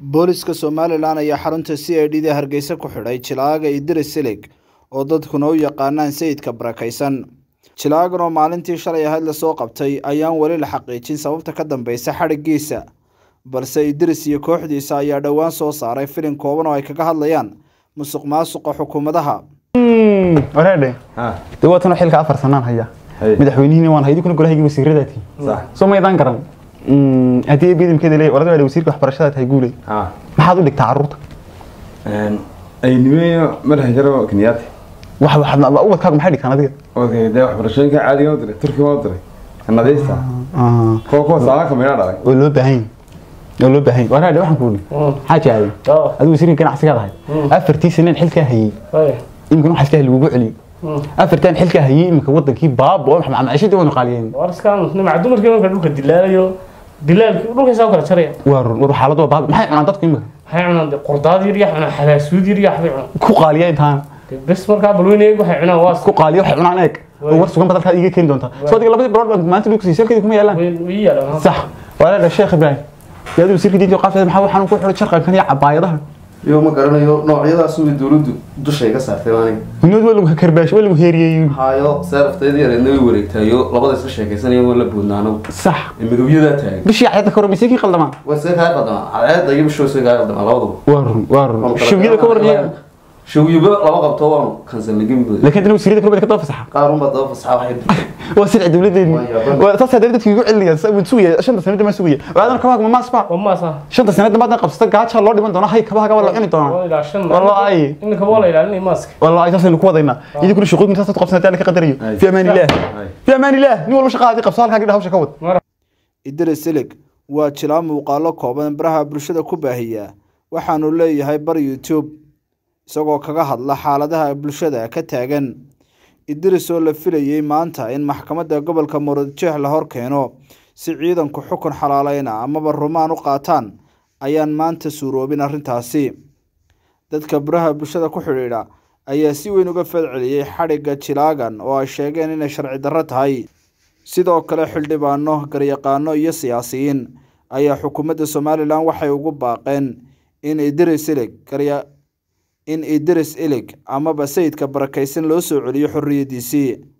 booliska somalilan ayaa xarunta c i d da hargeysa ku xidhay jilaaga idris silig oo dadkuna u yaqaanaan sayidka barakaysan jilaagan oo maalintii shalay ahayd lasoo qabtay ayaan weli la xaqiijin sababta ka dambeysa xadhiggiisa balse idris iyo kooxdiisa ayaa dhowaan soo saaray filin kooban oo ay kaga hadlayaan musuq maasuqa xukuumadaha wareedhe dee waa tanoo xilka afar sanaan haya madaxweynihiina waan haydii kuna golahaygi wasiiradaati soo maydaan garan haddii bidimkeeda leeyahay warada waa wasiirka waxbarashada tahay guuley maxaad u dhigtaa carruurta aynimeeyo madaxa jaro kenyaati wax waxaad ubadkaagu maxay dhigtaan adiga okay dee waxbarashooyinka caadiga u diray turkiga u diray nadiista kuwa kuwa saalaanka meydha dhalay oo loo baahan oo loo baahan wareedhe waxaan kuuli xaaji aaday adigu wasiirka ganacsigaad ahayd afartii saneen xilkaa hayey imika waxaa iska lagugu celiyo afartan xilkaa hayey imika wadankii baaba oo maciishadii waynu qaaliyeen warskaan nimca dumarkii marka dhulka dilaalayo dilaalkii dhulkaysaa u kala jaraya waa run war xaalad waa baaba maxay cunaan dadku imika waxay cunaan dee qordaad yar yaa cunaan xalaasuud yar yaa waxbay cunaan ku qaaliya intaan Dee bes markaa balweyne eeg waxay cunaan waas ku qaaliya waxay cunaan eeg oo war sugan badalkaad iiga keeni doontaa soo adiga labadii barood baan maanta dhulka siisay halkeedii kuma yaalaan way yaalaan sax wareedhe sheekh ibraahim dee adigu wasiirka diinta qaafteeda maxaa waxaan ku xidhay sharqankan iyo cabaayadaha iyo ma garanayo noocyadaas way dowladdu dushay ka saartay aniga gunood waa lagu karbaash waa lagu heeriyeeyey hayo seeraftayda yareedna way wareegtayo labada isla sheekaysanaya waa la boodnaano sax midowyadaa taagan bishii cayadda ka hor mise kii qaldamaan waa see kaa qaldamaa cadceedda iyo bishoo see kaa qaldamaa labaduba waa run waa run shawiyada ka warniya shawyaba laba qabto waanu kansalnay gemidooda laakiin dana wasiirada kulbeed ka daba fasaxa qaar unbaa daba fasaxa waxay waa sirci dawladeeni Waa yaabana. waa taas hadda dadkii igu celinayaan wuu sugaya shanta sanada ma sugaya waadan kabaha ma maasba waa maasa shanta sanada maadna qabsata gaaja loo dhiman doona hay kabaha waa la cuni doonaa waa ilaa shan Wallaahi. iminka waa la ilaalinay maaska والله اساسا ku wadayna idin kuna shaqooyin taas qof sanadaan ka qadariyo fi amaan illah fi amaan illah ni walba shaqaadi qabso halka gidha hawsha ka wad idris silig waa jilaa muuqaalo kooban baraha bulshada ku baahiya waxaanu leeyahay bar youtube isagoo kaga hadla xaaladaha bulshada ka taagan idris oo la filayey maanta in maxkamadda gobolka muradjeex la hor keeno si ciidanku xukun xalaaleyna amaba rumaan u qaataan ayaan maanta suuroobin arrintaasi dadka baraha bulshada ku xidhiidha ayaa si weyn uga falceliyey xadhigga jilaagan oo ay sheegeen inay sharci darro tahay sidoo kale xildhibaano garyaqaano iyo siyaasiyiin ayaa xukuumadda somalilan waxay ugu baaqeen in idris ilig garya in idris ilig amaba sayidka barakaysan loo soo celiyo xorriyaddiisii